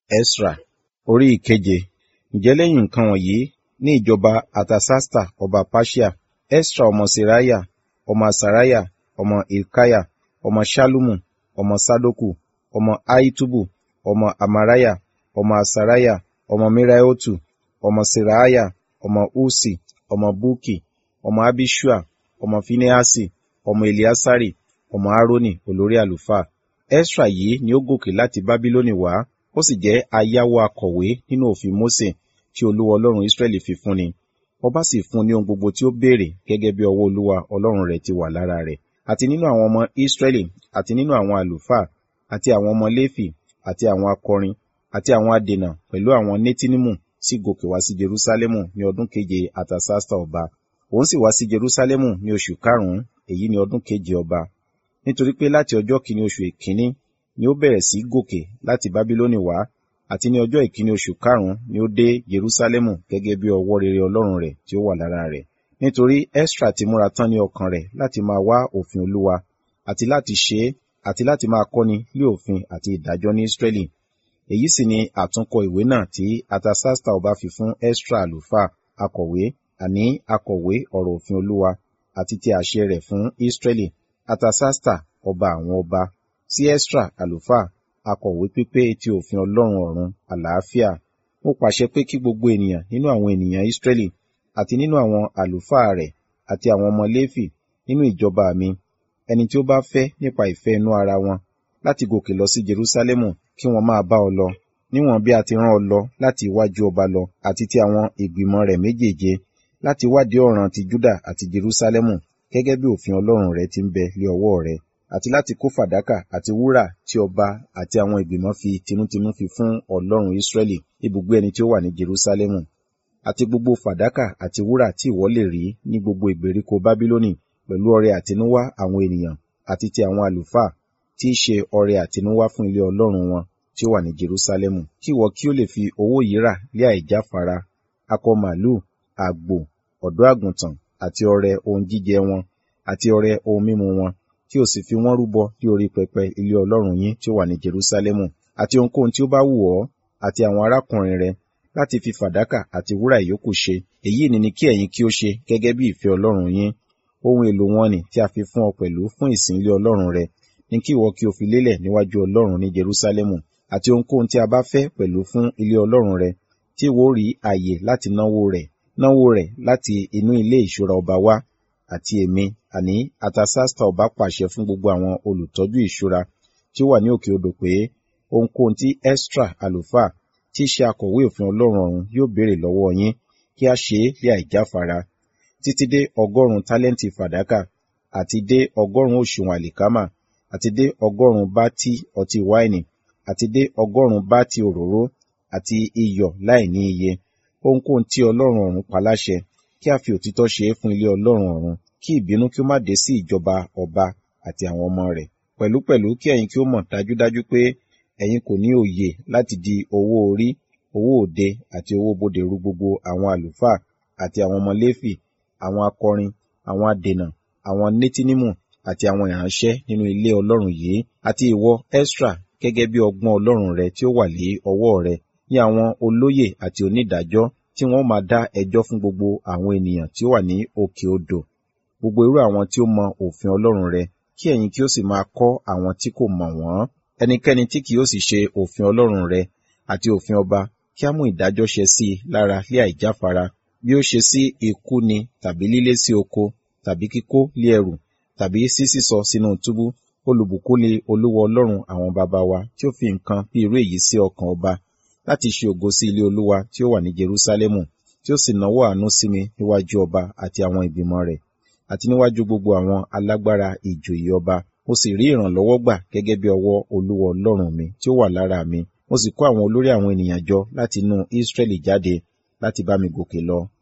Esra orí ìkeje ǹjẹ́ lẹ́yìn nǹkan wọ̀nyí ní ìjọba Artasasta ọba Persia, Esra ọmọ Seraiah, ọmọ Asariah, ọmọ Hilkiah, ọmọ Ṣallumu, ọmọ Sadoku, ọmọ Ahitubu, ọmọ Amariah, ọmọ Asariah, ọmọ Meraioti, ọmọ Seraiah, ọmọ Ussi, ọmọ Bukki, ọmọ Abiṣua, ọmọ Finehasi, ọmọ Eleasari, ọmọ Aaroni olórí àlùfáà. Esra yìí ni ó gòkè láti Bábílónì wá, ó sì jẹ́ ayáwó akọ̀wé nínú òfin Mósè tí Olúwa Ọlọ́run Israẹli fi fún ni. Ọba sì fún ní ohun gbogbo tí ó béèrè gẹ́gẹ́ bí ọwọ́ Olúwa Ọlọ́run rẹ̀ ti wà lára rẹ̀. Àti nínú àwọn ọmọ Israẹli, àti nínú àwọn àlùfáà, àti àwọn ọmọ Léfì, àti àwọn akọrin, àti àwọn adènà pẹ̀lú àwọn Netinimu sì gòkè wá sí Jerúsálẹ́mù ní ọdún keje Artasasta ọba. Òun sì wá sí Jerúsálẹ́mù ní oṣù karùn-ún, èyí ni ọdún keje ọba. Nítorí pé láti ọjọ́ kìíní oṣù èkíní ni ó bẹ̀rẹ̀ sí gòkè láti Bábílónì wá, àti ní ọjọ́ ìkíní oṣù karùn-ún ni ó dé Jerúsálẹ́mù gẹ́gẹ́ bí ọwọ́ rere Ọlọ́run rẹ̀ tí ó wà lára rẹ̀. Nítorí Esra ti múra tán ní ọkàn rẹ̀ láti máa wá òfin Olúwa, àti láti ṣe é, àti láti máa kọ́ni lé òfin àti ìdájọ́ ní Israẹli. Èyí sì ni àtúnkọ ìwé náà tí Artasasta ọba fi fún Esra àlùfáà, akọ̀wé, àní akọ̀wé ọ̀rọ̀ òfin Olúwa, àti ti àṣẹ rẹ̀ fún Israẹli. Artasasta ọba àwọn ọba, sí Esra àlùfáà, akọ̀wé pípé ti òfin Ọlọ́run ọ̀run, àlàáfíà. Mo pàṣẹ pé kí gbogbo ènìyàn nínú àwọn ènìyàn Israẹli, àti nínú àwọn àlùfáà rẹ̀, àti àwọn ọmọ Léfì, nínú ìjọba mi, ẹni tí ó bá fẹ́ nípa ìfẹ́ inú ara wọn, láti gòkè lọ sí Jerúsálẹ́mù, kí wọ́n máa bá ọ lọ, níwọ̀n bí a ti rán ọ lọ láti iwájú ọba lọ, àti ti àwọn ìgbìmọ̀ rẹ̀ méjèèje, láti wádìí ọ̀ràn ti Júdà àti Jerúsálẹ́mù, gẹ́gẹ́ bí òfin Ọlọ́run rẹ ti ń bẹ lé ọwọ́ rẹ, àti láti kó fàdákà àti wúrà tí ọba àti àwọn ìgbìmọ̀ fi tinútinú fi fún Ọlọ́run Israẹli, ibùgbé ẹni tí ó wà ní Jerúsálẹ́mù, àti gbogbo fàdákà àti wúrà tí ìwọ lè rí ní gbogbo ìgbèríko Bábílónì, pẹ̀lú ọrẹ àtinúwá àwọn ènìyàn, àti ti àwọn àlùfáà, tí í ṣe ọrẹ àtinúwá fún ilé Ọlọ́run wọn tí ó wà ní Jerúsálẹ́mù, kí ìwọ kí ó lè fi owó yìí rà lé àìjáfara, akọ màlúù, àgbò, ọ̀dọ́ àgùntàn, àti ọrẹ ohun jíjẹ wọn, àti ọrẹ ohun mímu wọn, kí o sì fi wọ́n rúbọ ní orí pẹpẹ ilé Ọlọ́run yín tí ó wà ní Jerúsálẹ́mù, àti ohunkóhun tí ó bá wù ọ́, àti àwọn arákùnrin rẹ, láti fi fàdákà àti wúrà ìyókù ṣe. Èyí ni ni kí ẹ̀yin kí ó ṣe gẹ́gẹ́ bí ìfẹ́ Ọlọ́run yín. Ohun èlò wọn nì tí a fi fún ọ pẹ̀lú fún ìsìn ilé Ọlọ́run rẹ, ní kí ìwọ kí o fi lélẹ̀ níwájú Ọlọ́run ní Jerúsálẹ́mù, àti ohunkóhun tí a bá fẹ́ pẹ̀lú fún ilé Ọlọ́run rẹ, tí ìwọ rí ààyè láti náwó rẹ̀, náwó rẹ̀ láti inú ilé ìṣúra ọba wá, àti èmi, àní Artasasta ọba pàṣẹ fún gbogbo àwọn olùtọ́jú ìṣúra tí ó wà ní òkè odò pé, ohunkóhun tí Esra àlùfáà, tí í ṣe akọ̀wé òfin Ọlọ́run ọ̀run yóò béèrè lọ́wọ́ yín, kí a ṣe é lé àìjáfara, títí dé ọgọ́rùn-ún tálẹ́ǹtì fàdákà, àti dé ọgọ́rùn-ún òṣùwọ̀n àlìkámà, àti dé ọgọ́rùn-ún bátì ọtí wáìnì, àti dé ọgọ́rùn-ún bátì òróró, àti iyọ̀ láìní iye. Ohunkóhun tí Ọlọ́run ọ̀run paláṣẹ, kí a fi òtítọ́ ṣe é fún ilé Ọlọ́run ọ̀run, kí ìbínú kí ó má dé sí ìjọba ọba àti àwọn ọmọ rẹ̀. Pẹ̀lúpẹ̀lú kí ẹ̀yin kí ó mọ̀ dájúdájú pé ẹ̀yin kò ní òye láti di owó orí, owó òde àti owó bodè ru gbogbo àwọn àlùfáà àti àwọn ọmọ Léfì, àwọn akọrin, àwọn adènà, àwọn Netinimu àti àwọn ìránṣẹ́ nínú ilé Ọlọ́run yìí, àti ìwọ Esra gẹ́gẹ́ bí ọgbọ́n Ọlọ́run rẹ tí ó wà lé ọwọ́ rẹ, ní àwọn olóyè àti onídàájọ́ tí wọ́n máa dá ẹjọ́ fún gbogbo àwọn ènìyàn tí ó wà ní òkè odò, gbogbo irú àwọn tí ó mọ òfin Ọlọ́run rẹ, kí ẹ̀yin kí ó sì máa kọ́ àwọn tí kò mọ̀ wọ́n. Ẹnikẹ́ni tí kì yóò sì ṣe òfin Ọlọ́run rẹ àti òfin ọba, kí á mú ìdájọ́ ṣẹ sí i lára lé àìjáfara, bí ó ṣe sí ikú ni tàbí lílé sí oko, tàbí kíkó lé ẹrù, tàbí sí sísọ sínú túbú. Olùbùkún ni Olúwa Ọlọ́run àwọn baba wa tí ó fi nǹkan bí irú èyí sí ọkàn ọba, láti ṣe ògo sí ilé Olúwa tí ó wà ní Jerúsálẹ́mù, tí ó sì nawọ́ àánú sí mi níwájú ọba àti àwọn ìgbìmọ̀ rẹ̀, àti níwájú gbogbo àwọn alágbára ìjòyè ọba. Mo sì rí ìrànlọ́wọ́ gbà gẹ́gẹ́ bí ọwọ́ Olúwa Ọlọ́run mi tí ó wà lára mi. Mo sì kó àwọn olórí àwọn ènìyàn jọ láti inú Israẹli jáde láti bá mi gòkè lọ